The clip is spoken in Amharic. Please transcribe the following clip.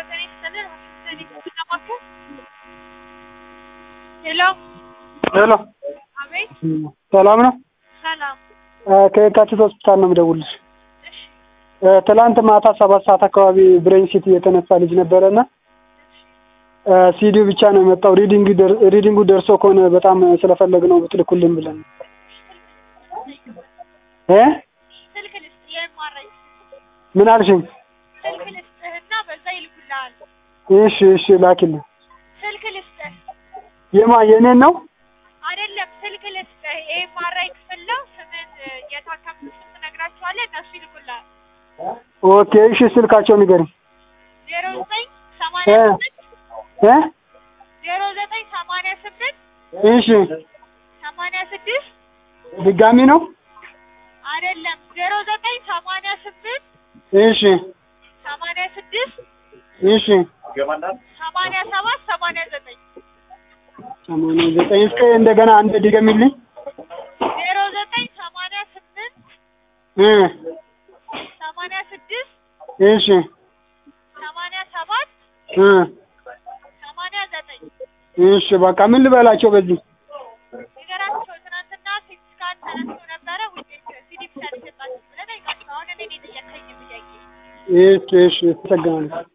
ጤና ይስጥልን። ለማከል ሄሎ፣ ሄሎ አቤት፣ ሰላም ነው? ሰላም። ከየካቲት ሆስፒታል ነው የምደውልልሽ። እሺ፣ ትላንት ማታ ሰባት ሰዓት አካባቢ ብሬን ሲቲ የተነሳ ልጅ ነበረና ሲዲው ብቻ ነው የመጣው። ሪዲንግ ሪዲንጉ ደርሶ ከሆነ በጣም ስለፈለግ ነው ብትልኩልን ብለን እ ስልክ ልስጥ የማረኝ ምን አልሽኝ? ስልክ ልስጥህና በዛ ይልኩልሃል። እሺ እሺ ላኪልን። ስልክ ልስጥህ የማ የኔን ነው? አይደለም፣ ስልክ ልስጥህ። ይሄ ማራይ ክፍል ነው። ስምን የታከምኩት ስም ትነግራቸዋለህ፣ እነሱ ይልኩልሃል። ኦኬ እሺ ስልካቸው ንገሪኝ። ዜሮ ዘጠኝ ሰማንያ እ ስምንት እ ዜሮ ዘጠኝ ሰማንያ ስምንት እሺ ሰማንያ ስድስት ድጋሚ ነው? አይደለም ዜሮ ዘጠኝ ሰማንያ ስምንት እሺ ሰማንያ ስድስት እሺ ሰማንያ ሰባት ሰማንያ ዘጠኝ ሰማንያ ዘጠኝ እስከ እንደገና አንድ ድገሚልኝ። ዜሮ ዘጠኝ ሰማንያ ስምንት እ ሰማንያ ስድስት እሺ ሰማንያ ሰባት እ ሰማንያ ዘጠኝ እሺ በቃ ምን ልበላቸው በዚህ ነገራቸው። ትናንትና ሲቲ ስካን ተነስቶ ነበረ ውጤት ሲዲ ብቻ ሊሰጣችሁ ብለህ ጠይቃቸው። አሁን እኔ ነኝ የጠየቀኝ ጥያቄ። እሺ እሺ ተሰግናለሁ።